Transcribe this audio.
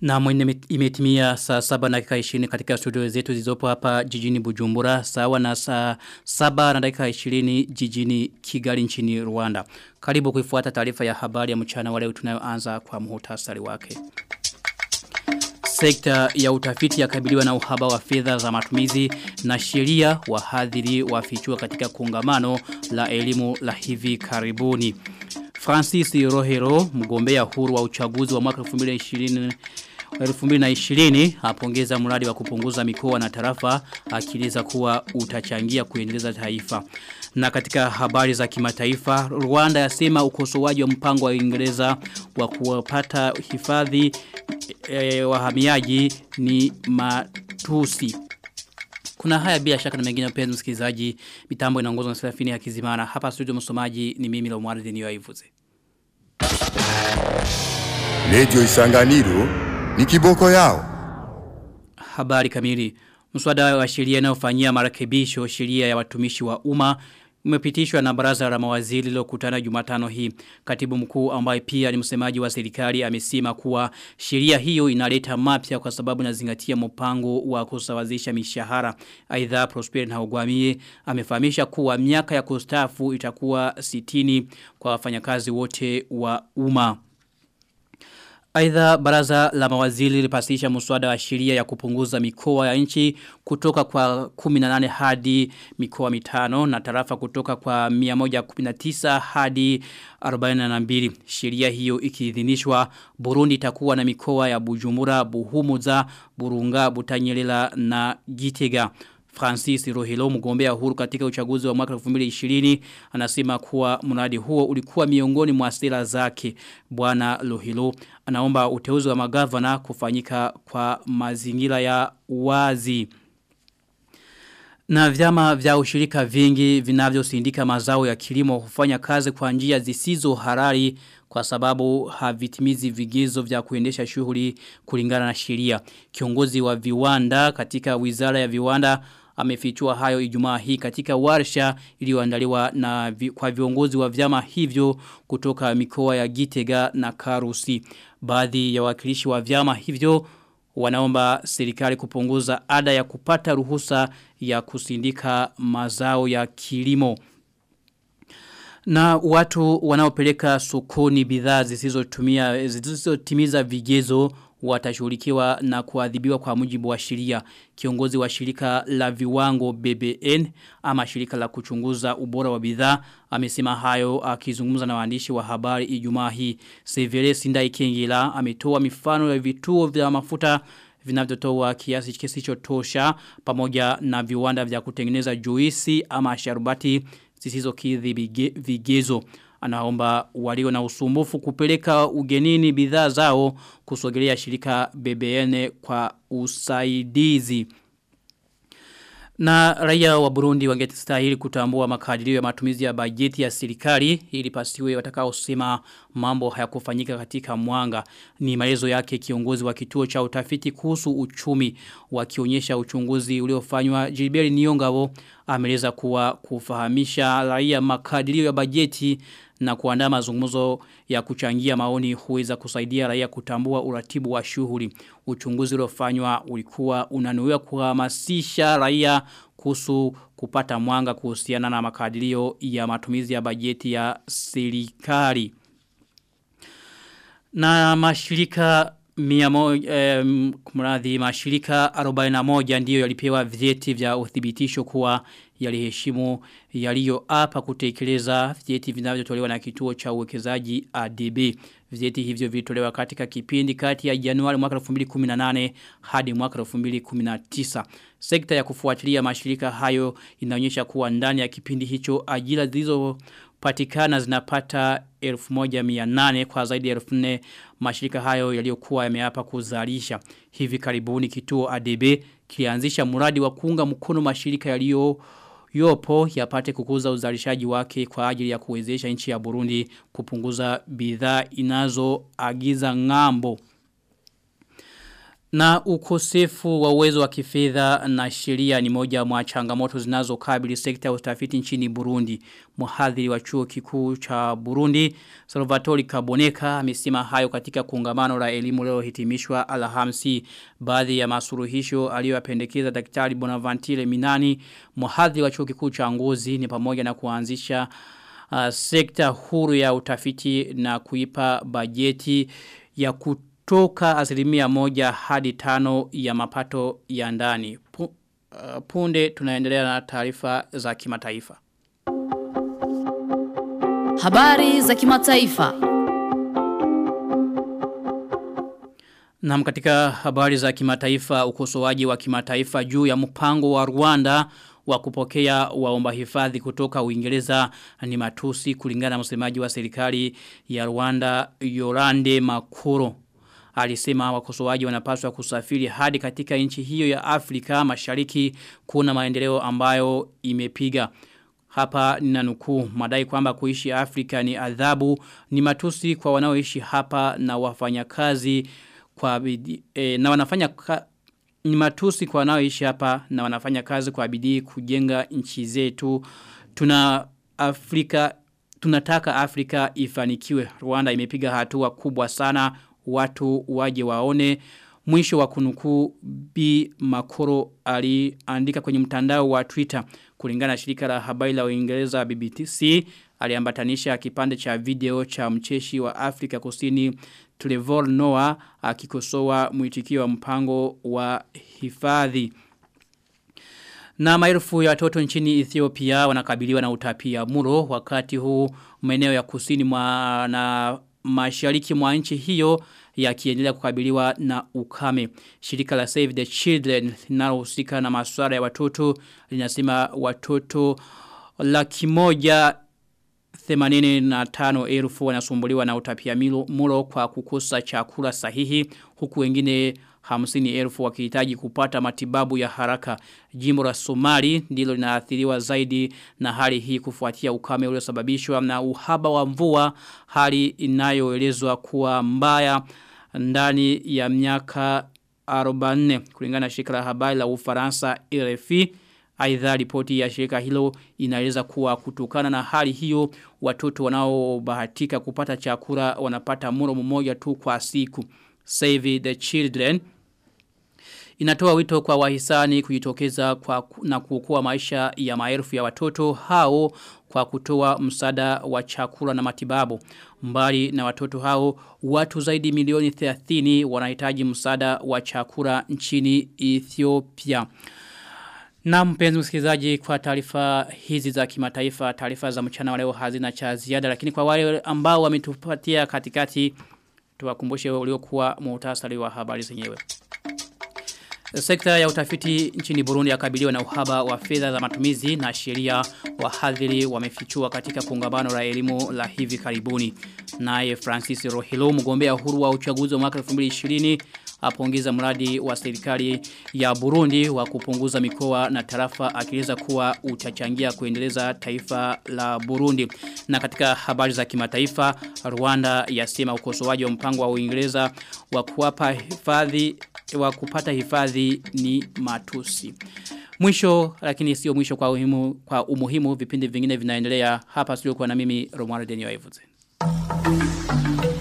Na mwene imetimia saa saba na dakika 20 katika studio zetu zizopo hapa jijini Bujumbura. Sawa na saa saba na dakika 20 jijini Kigali nchini Rwanda. Karibu kuifuata taarifa ya habari ya mchana wale tunayoanza kwa muhtasari wake. Sekta ya utafiti yakabiliwa na uhaba wa fedha za matumizi na sheria wahadhiri wafichua katika kongamano la elimu la hivi karibuni. Francis Rohero, mgombea huru wa uchaguzi wa mwaka 2020 2020 apongeza mradi wa kupunguza mikoa na tarafa akiliza kuwa utachangia kuendeleza taifa. Na katika habari za kimataifa, Rwanda yasema ukosoaji wa mpango wa Uingereza wa kuwapata hifadhi e, wahamiaji ni matusi. Kuna haya bila shaka na mengine mpenzi msikilizaji, mitambo inaongozwa na Serafini Hakizimana. Hapa studio msomaji ni mimi Lomwardi niyoivuze. Radio Isanganiro ni kiboko yao. Habari kamili. Mswada wa sheria inayofanyia marekebisho sheria ya watumishi wa umma umepitishwa na baraza la mawaziri lililokutana Jumatano hii. Katibu mkuu ambaye pia ni msemaji wa serikali amesema kuwa sheria hiyo inaleta mapya kwa sababu inazingatia mpango wa kusawazisha mishahara. Aidha Prosper na Ogwamie amefahamisha kuwa miaka ya kustaafu itakuwa 60 kwa wafanyakazi wote wa umma. Aidha baraza la mawaziri lilipasisha muswada wa sheria ya kupunguza mikoa ya nchi kutoka kwa 18 hadi mikoa mitano na tarafa kutoka kwa 119 hadi 42. Sheria hiyo ikiidhinishwa Burundi itakuwa na mikoa ya Bujumbura, Buhumuza, Burunga, Butanyelela na Gitega. Francis Rohilo mgombea huru katika uchaguzi wa mwaka 2020 anasema kuwa mradi huo ulikuwa miongoni mwa sera zake. Bwana Rohilo anaomba uteuzi wa magavana kufanyika kwa mazingira ya wazi. Na vyama vya ushirika vingi vinavyosindika mazao ya kilimo hufanya kazi kwa njia zisizo halali kwa sababu havitimizi vigezo vya kuendesha shughuli kulingana na sheria. Kiongozi wa viwanda katika wizara ya viwanda amefichua hayo ijumaa hii katika warsha iliyoandaliwa na vi, kwa viongozi wa vyama hivyo kutoka mikoa ya Gitega na Karusi. Baadhi ya wakilishi wa vyama hivyo wanaomba serikali kupunguza ada ya kupata ruhusa ya kusindika mazao ya kilimo. Na watu wanaopeleka sokoni bidhaa zisizotumia zisizotimiza vigezo watashughulikiwa na kuadhibiwa kwa mujibu wa sheria. Kiongozi wa shirika la viwango BBN ama shirika la kuchunguza ubora wa bidhaa amesema hayo akizungumza na waandishi wa habari Ijumaa hii. Severe Sindai Kengila ametoa mifano ya vituo vya mafuta vinavyotoa kiasi kisichotosha pamoja na viwanda vya kutengeneza juisi ama sharubati zisizokidhi vigezo anaomba walio na usumbufu kupeleka ugenini bidhaa zao kusogelea shirika BBN kwa usaidizi. Na raia wa Burundi wangetistahili kutambua makadirio ya matumizi ya bajeti ya serikali ili pasiwe watakaosema mambo hayakufanyika katika mwanga. Ni maelezo yake kiongozi wa kituo cha utafiti kuhusu uchumi wakionyesha uchunguzi uliofanywa Gilbert Niongabo ameleza kuwa kufahamisha raia makadirio ya bajeti na kuandaa mazungumzo ya kuchangia maoni huweza kusaidia raia kutambua uratibu wa shughuli. Uchunguzi uliofanywa ulikuwa unanuia kuhamasisha raia kuhusu kupata mwanga kuhusiana na makadirio ya matumizi ya bajeti ya serikali. Na mashirika Miyamo, eh, kumradhi mashirika 41 ndiyo yalipewa vyeti vya uthibitisho kuwa yaliheshimu yaliyoapa kutekeleza vyeti vinavyotolewa na kituo cha uwekezaji ADB. Vyeti hivyo vilitolewa katika kipindi kati ya Januari mwaka 2018 hadi mwaka 2019. Sekta ya kufuatilia mashirika hayo inaonyesha kuwa ndani ya kipindi hicho ajira zilizo patikana zinapata 1800 kwa zaidi ya 1400 mashirika hayo yaliyokuwa yameapa kuzalisha hivi karibuni kituo ADB kilianzisha mradi wa kuunga mkono mashirika yaliyo yopo yapate kukuza uzalishaji wake kwa ajili ya kuwezesha nchi ya Burundi kupunguza bidhaa inazoagiza ngambo Na ukosefu wa uwezo wa kifedha na sheria ni moja mwa changamoto zinazokabili sekta ya utafiti nchini Burundi. Mhadhiri wa chuo kikuu cha Burundi, Salvatore Kaboneka, amesema hayo katika kongamano la elimu leo hitimishwa Alhamisi. Baadhi ya masuruhisho aliyopendekeza Daktari Bonaventure Minani, mhadhiri wa chuo kikuu cha Ngozi ni pamoja na kuanzisha uh, sekta huru ya utafiti na kuipa bajeti ya kutu toka asilimia moja hadi tano ya mapato ya ndani. Pu, uh, punde tunaendelea na taarifa za kimataifa. Habari za kimataifa. Na katika habari za kimataifa ukosoaji wa kimataifa juu ya mpango wa Rwanda wa kupokea waomba hifadhi kutoka Uingereza ni matusi kulingana na msemaji wa serikali ya Rwanda Yorande Makuro alisema wakosoaji wanapaswa kusafiri hadi katika nchi hiyo ya Afrika mashariki kuna maendeleo ambayo imepiga. Hapa nina nukuu madai kwamba kuishi Afrika ni adhabu ni matusi kwa wanaoishi hapa na wafanyakazi kwa bidii e, na wanafanya ka, ni matusi kwa wanaoishi hapa na wanafanya kazi kwa bidii kujenga nchi zetu. Tuna Afrika tunataka Afrika ifanikiwe. Rwanda imepiga hatua kubwa sana watu waje waone. Mwisho wa kunukuu B. Makoro aliandika kwenye mtandao wa Twitter kulingana na shirika la habari la Uingereza BBC aliambatanisha kipande cha video cha mcheshi wa Afrika Kusini Trevor Noah akikosoa mwitikio wa mpango wa hifadhi. Na maelfu ya watoto nchini Ethiopia wanakabiliwa na utapia muro wakati huu maeneo ya kusini mwa na mashariki mwa nchi hiyo yakiendelea kukabiliwa na ukame. Shirika la Save the Children linalohusika na masuala ya watoto linasema watoto laki moja 85 elfu wanasumbuliwa na utapia mulo kwa kukosa chakula sahihi huku wengine hamsini elfu wakihitaji kupata matibabu ya haraka. Jimbo la Somali ndilo linaathiriwa zaidi na hali hii kufuatia ukame uliosababishwa na uhaba wa mvua hali inayoelezwa kuwa mbaya ndani ya miaka 44 kulingana na shirika la habari la Ufaransa RFI. Aidha ripoti ya shirika hilo inaeleza kuwa kutokana na hali hiyo watoto wanaobahatika kupata chakula wanapata mlo mmoja tu kwa siku. Save the Children inatoa wito kwa wahisani kujitokeza kwa na kuokoa maisha ya maelfu ya watoto hao kwa kutoa msaada wa chakula na matibabu. Mbali na watoto hao, watu zaidi milioni 30 wanahitaji msaada wa chakula nchini Ethiopia. Na mpenzi msikilizaji kwa taarifa hizi za kimataifa, taarifa za mchana wa leo hazina cha ziada, lakini kwa wale ambao wametupatia katikati tuwakumbushe uliokuwa muhtasari wa habari zenyewe. Sekta ya utafiti nchini Burundi yakabiliwa na uhaba wa fedha za matumizi na sheria wahadhiri wamefichua katika kongamano la elimu la hivi karibuni. Naye Francis Rohilo mgombea huru wa uchaguzi wa mwaka 2020 apongeza mradi wa serikali ya Burundi wa kupunguza mikoa na tarafa akieleza kuwa utachangia kuendeleza taifa la Burundi. Na katika habari za kimataifa, Rwanda yasema ukosoaji wa mpango wa Uingereza wa kuwapa hifadhi wa kupata hifadhi ni matusi. Mwisho lakini sio mwisho kwa umuhimu kwa umuhimu vipindi vingine vinaendelea hapa sio kwa na mimi Romuald Denio Evuze.